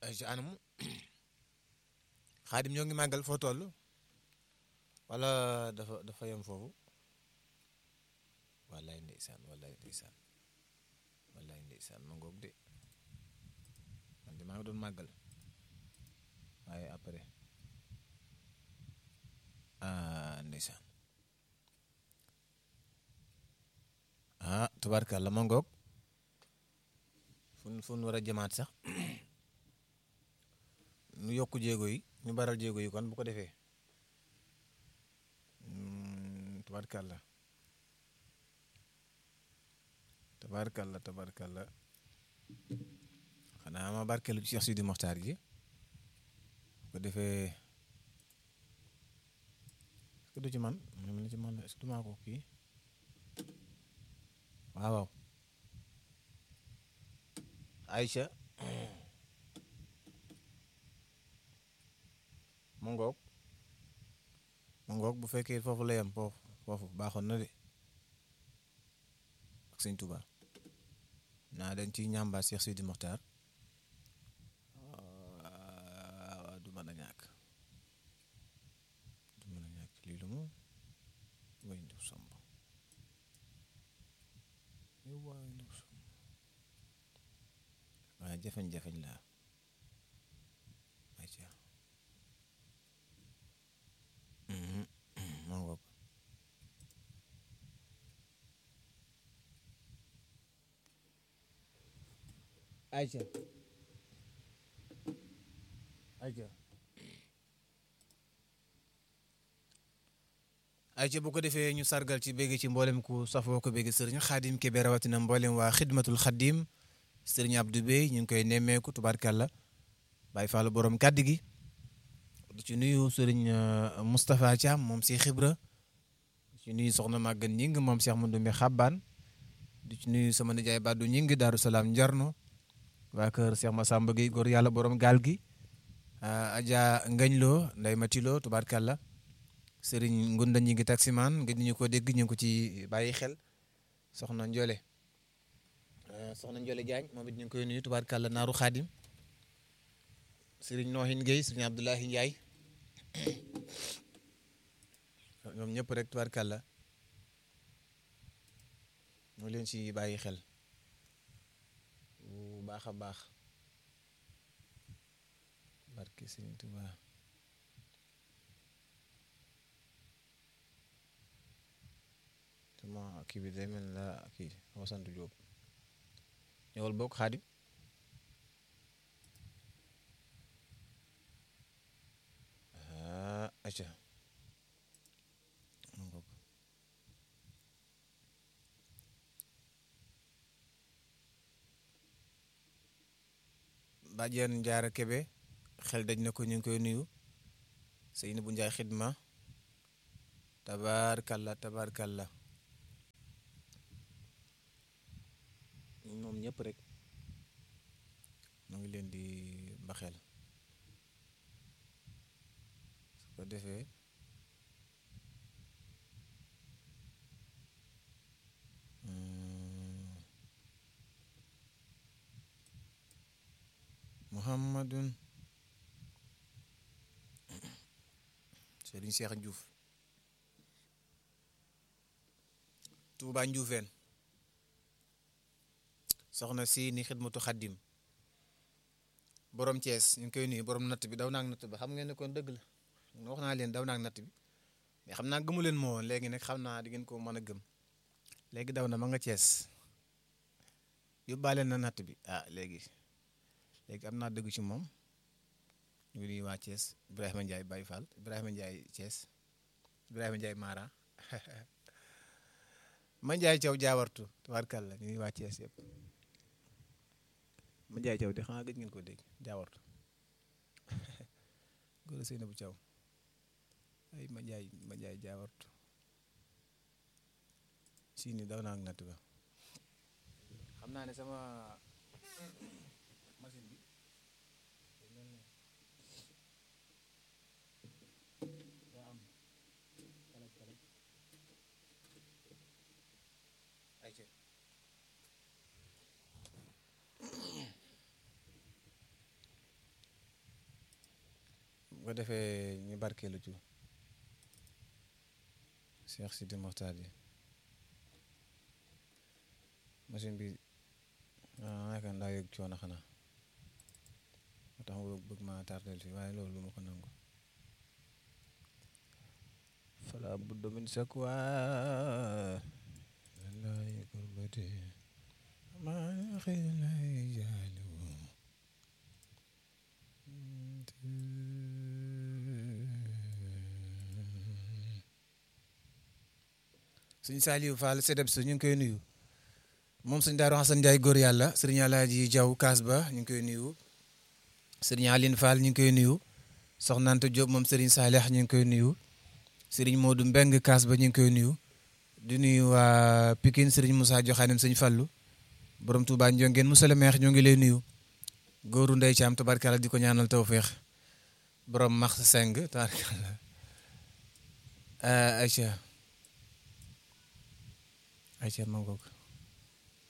ay ci anam xaadim ñoo ngi màggal foo toll wala dafa dafa yem foofu wallaay ndeysaan wallaay ndeysaan wallaay ndeysaan ma ngoog de man de maa ngi doon màggal waaye après ah ndeysaan ah tubaarkàlla ma ngoog fun fun war a jëmaat sax nu yokk jéego yi ñu baral jéego yi kon bu ko defee tabarkalla tabarkalla tabarkalla xanaa ma barkeelu ci Cheikh Sidi Mokhtar ji bu ko defee est-ce que du ci man mu ne ci man est-ce que du maa ko kii waaw waaw Aïcha mu ngoog mu ngoog bu fekkee foofu la yem foofu foofu baaxoon na de ak sëñ Touba naa dañ ci ñàmbaat Cheikh Sidi Mokhtar du mën a ñàkk du mën a ñàkk lii lu mu way ndu somb way ndu somb waaye jafeñ-jafeñ laa ayca ma ngoog ayca ayca ayca bu ko defee ñu sargal ci bégg ci mboolem ku safoo ko bégg sëriñ xaadim kebe rawatina mboolem waa xidmatul xadim sëriñ Abdou Bey ñu ngi koy nemmeeku tubaarkàlla bàyyi faalu borom kàddu gi di ci nuyu sëriñ Moustapha Thiam moom si xibra di ci nuyu soxna Maguette Ñing moom Cheikh Mandoumbe Xabbaan di ci nuyu sama nijaay Badou Ñing Daaru Salaam Njarno waa kër Cheikh Massamba Gueye góor yàlla borom gaal gi Adja Ngañloo Ndey Matilo tubaarkàlla sëriñ Ngunda ñi ngi taximaan nga ñu ko dégg ñu ngi ko ci bàyyi xel soxna Ndiole soxna Ndiole Diagne moom it ñu ngi koy nuyu tubaarkàlla naaru xaadim sëriñ Noohin Gueye sëriñ Abdoulahi Ndiaye ñoom ñëpp rek tubaarkàlla ñu leen ci bàyyi xel bu baax a baax barke sëriñ Tuubaa sama kii bi day mel la kii wasantu Jóob ñëwal bokk xaadim acca bàjjen njaara kebe xel daj na ko ñu ngi koy nuyu sëy na bu njaay xidma tabaarkalla tabaarkalla moom ñëpp rek mu ngi leen di mbaxel su ko defee muhammadun Serigne Cheikh Diouf Touba Ndioufène soxna si ni xidmatu xaddim borom Thiès ñu ngi koy nuyu borom natt bi daw naag natt bi xam ngeen ne kon dëgg la wax naa leen daw naag natt bi mais xam naa gëmu leen moo woon léegi nag xam naa di ngeen ko mën a gëm léegi daw na ma nga Thiès yóbbaale na natt bi ah léegi léegi am naa dëgg ci moom ñu ngi nuyu waa Thiès Ibrahima Ndiaye Baye Fall Ibrahima Ndiaye Thiès Ibrahima Ndiaye Mara ma Ndiaye Thiaw jaawartu tubaarkàlla ñu ngi waa Thiès yëpp ma Ndiaye Thiaw de xanaa gëj ngeen ko dégg jaawartu góor sëy na bu Thiaw ay ma Ndiaye ma Ndiaye jaawartu si ni daw naa ak natt ba xam naa ne sama machine bi daa am kalaj kalaj ayca ko defee ñu barkeelu ci Cheikh Sidi Moxtaar ji machine bi ah yaakaar naa yëg coono xanaa moo tax ma bëgg ma tardel fi waaye loolu lu ma ko nangu fala budda min sakwa lillahi kurbati ma xilay jaaliwu suñ Saliou Fall sedeb su ñu ngi koy nuyu moom suñ Daaru Xasan Njaay góor yàlla sëriñ Alaaji Jaw Kaas ba ñu ngi koy nuyu sëriñ Aline Fall ñu ngi koy nuyu soxnaante Diop moom sëriñ Saalix ñu ngi koy nuyu sëriñ Modou Mbeng Kaas ba ñu ngi koy nuyu di nuyu waa Pikine sëriñ Moussa Joxaanem sëñ Fallu borom Touba Ndiongeen Moussa le maire ñoo ngi lay nuyu góoru ndey Caam tabarkalla di ko ñaanal tawféex borom max seng tabarkalla Aïcha Aïcha ma ngoog